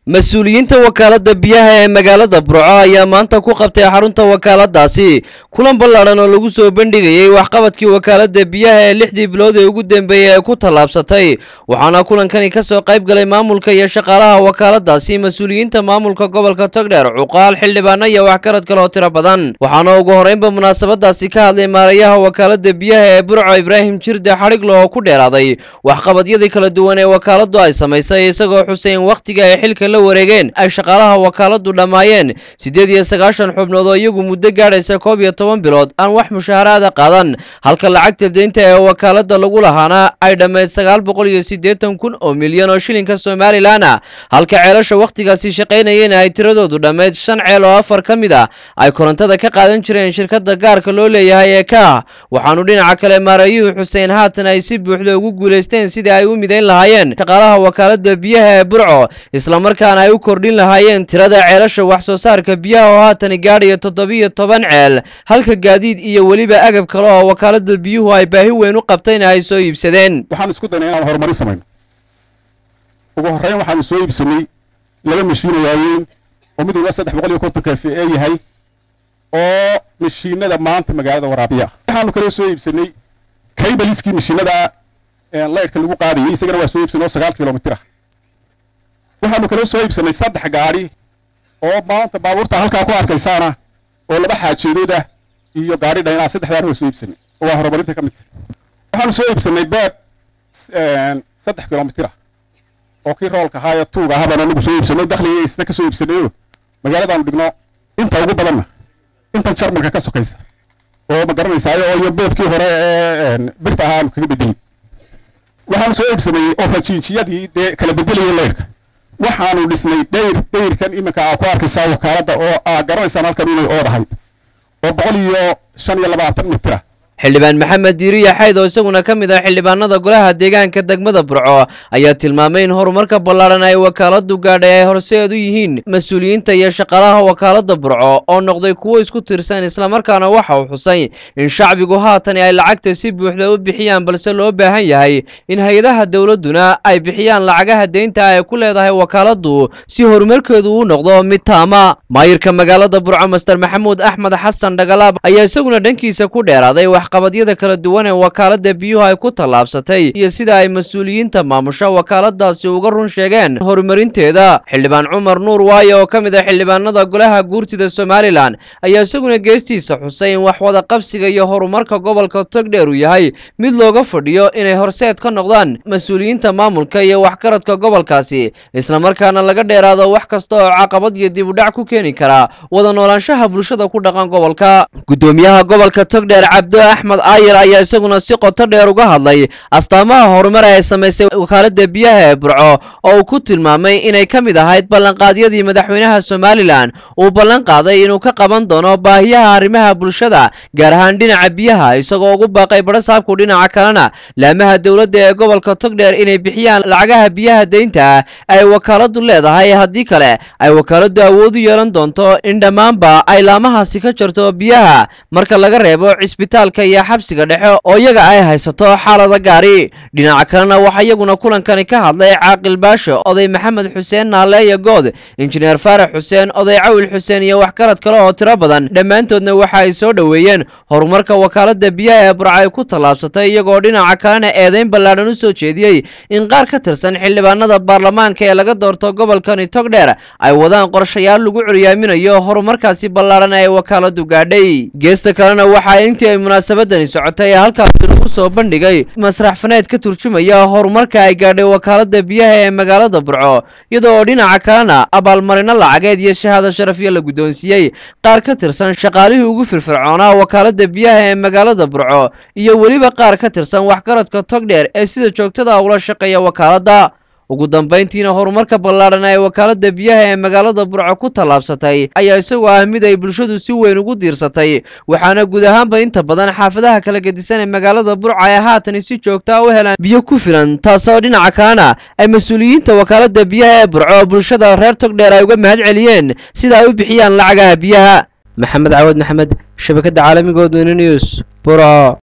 mas-uuliyiinta wakaaladda biyaha ee magaalada burco ayaa maanta ku qabtay xarunta wakaaladaasi kulan ballaadhan oo lagu soo bandhigayey waxqabadkii wakaaladda biyaha ee lixdii bilood ee ugu dambeeyey ay ku tallaabsatay waxaana kulankani ka soo qayb galay maamulka iyo shaqaalaha wakaaladaasi mas-uuliyiinta maamulka gobolka togdheer cuqaal xildhibaano iyo waxgarad kale oo tiro badan waxaana ugu horreynba munaasabadaasi ka hadlay maarayaha wakaaladda biyaha ee burco ibraahim jirde xadhiglo oo ku dheeraaday waxqabadyadii kala duwan ee wakaaladdu ay samaysay isagoo xuseyn wakhtiga ay xilka la wareegeen ay shaqaalaha wakaaladdu dhammaayeen siddeed iyo sagaashan xubnood oo iyagu muddo gaadhaysa koob iyo toban bilood aan wax mushaaharaada qaadan halka lacagta deynta ee wakaaladda lagu lahaana ay dhammayd sagaal boqol iyo siddeetan kun oo milyan oo shilinka somalilan ah halka ceelasha wakhtigaasi shaqaynayeen ay tiradoodu dhammayd shan ceel oo afar ka mid ah ay korontada ka qaadan jireen shirkadda gaarka loo leeyahay ee ka waxaanu dhinaca kale maarayuhu xuseen haatan ay si buuxda ugu guulaysteen sidii ay u midayn lahaayeen shaqaalaha wakaaladda biyaha ee burco islamarkaana ay u kordhin lahaayeen tirada ceelasha wax soo saarka biyaha oo haatan gaadhaya toddobiyo toban ceel halka gaadiid iyo weliba agab kale oo wakaaladda biyuhu ay baahi weyn u qabtayna ay soo iibsadeen waxaan isku daynay inaan horumarin samayno ugu horreyn waxaanu soo iibsanay laba mashiino waaweyn oo mid walba saddex boqol iyo konton kf e yahay oo mashiinada maanta magaalada waraabiya waxaanu kaloo soo iibsanay kaybaliskii mashiinada laydhka lagu qaadayay isagana waa soo iibsanay oo sagaal kilomitir ah waxaanu kaloo soo iibsanay saddex gaadhi oo maanta baabuurta halkaa ku arkaysaana oo laba xaajeedood ah iyo gaadhi dhaynaa saddexdaana waa soo iibsanay oo waa horumarinta ka mid tahay waxaanu soo iibsanay beeb saddex kilomitir ah oo kii roolka ahaa ee tuuga ahaabaan anagu soo iibsanay dakhliga isna ka soo iibsanayo magaaladaanu dhigno inta ugu badanna intan jarmalka ka sokaysa oo ma garanaysaayo oo iyo beebkii hore ee birta ahaa aanu kaga bedelin waxaanu soo iibsanay ofajiijiyadii dee kala bedelayay leyrka waxaanu dhisnay dhayr dhayrkan iminka aa ku arkaysaa wakaaladda oo aa garanaysaan halkan inay ood ahayd oo boqol iyo shan iyo labaatan mitir ah xildhibaan maxamed diiriya xayd oo isaguna ka mid ah xildhibaanada golaha deegaanka degmada burco ayaa tilmaamay in horumarka ballaadhan ay wakaaladdu gaadhay ay horseed u yihiin mas-uuliyiinta iyo shaqaalaha wakaaladda burco oo noqday kuwo isku tirsan islamarkaana waxa uu xusay in shacbigu haatan ay lacagta si buuxda u bixiyaan balse loo baahan yahay in hay-adaha dowladduna ay bixiyaan lacagaha deynta ay ku leedahay wakaaladdu si horumarkeedu u noqdo mid taama maayirka magaalada burco master maxamuud axmed xasan dhagalaab ayaa isaguna dhankiisa ku dheeraaday qabadyada kala duwan ee wakaaladda biyuhu ay ku tallaabsatay iyo sida ay mas-uuliyiinta maamusha wakaaladaasi uga run sheegeen horumarinteeda xildhibaan cumar nuur waaye oo ka mid ah xildhibaanada golaha guurtida somalilan ayaa isaguna geestiisa xusay in wax wada qabsiga iyo horumarka gobolka togdheer uu yahay mid looga fadhiyo inay horseed ka noqdaan mas-uuliyiinta maamulka iyo waxgaradka gobolkaasi islamarkaana laga dheeraado wax kasta oo caqabad iyo dib udhac ku keeni kara wada noolaanshaha bulshada ku dhaqan gobolka gudoomiyaha gobolka togdheer cabdo axmed aayar ayaa isaguna si qoto dheer uga hadlay astaamaha horumar ay samaysay wakaaladda biyaha ee burco oo uu ku tilmaamay inay ka mid ahayd ballanqaadyadii madaxweynaha somalilan uu ballan qaaday inuu ka qaban doono baahiyaha arrimaha bulshada gaar ahaan dhinaca biyaha isagoo ugu baaqay badhasaabku dhinaca kalena laamaha dowladda ee gobolka togdheer inay bixiyaan lacagaha biyaha deynta ay wakaaladdu leedahay haddii kale ay wakaaladdu awood u yeelan doonto in dhammaanba ay laamahaasi ka jarto biyaha marka laga reebo cisbitaalka iyo xabsiga dhexe oo iyaga ay haysato xaalada gaari dhinaca kalena waxaa iyaguna kulankani ka hadlay caaqil baasho oday maxamed xuseen naaleeya good injineer faarax xuseen oday cawil xuseen iyo waxgarad kale oo tiro badan dhammaantoodna waxa ay soo dhoweeyeen horumarka wakaaladda biyaha ee burca ay ku tallaabsatay iyagoo dhinaca kalena eedayn ballaadhan u soo jeediyey in qaar ka tirsan xildhibaanada baarlamaanka ee laga doorto gobolkani togdheer ay wadaan qorshayaal lagu curyaaminayo horumarkaasi ballaadhan ee wakaaladdu gaadhay geesta kalena waxaa intii ay munaasabadani socotay ee halkaasi lagu soo bandhigay masrax faneed ka turjumaya horumarka ay gaadhay wakaaladda biyaha ee magaalada burco iyadoo oo dhinaca kalena abaalmarino lacageed iyo shahaado sharafyo la guddoonsiiyey qaar ka tirsan shaqaalihii ugu firfircoonaa wakaaladda biyaha ee magaalada burco iyo weliba qaar ka tirsan waxgaradka togdheer ee sida joogtada ula shaqeeya wakaaladda ugu dambayntiina horumarka ballaadhan ee wakaaladda biyaha ee magaalada burco ku tallaabsatay ayaa isagoo ah mid ay bulshadu si weyn ugu diirsatay waxaana guud ahaanba inta badan xaafadaha kala gedisan ee magaalada burco ay haatan si joogtaa u helaan biyo ku filan taasoo dhinaca kalena ay mas-uuliyiinta wakaaladda biyaha ee burco bulshada reer togdheer ay uga mahad celiyeen sida ay u bixiyaan lacagaha biyaha maxamed caawad maxamed shabakadda caalamiga odweyne news burco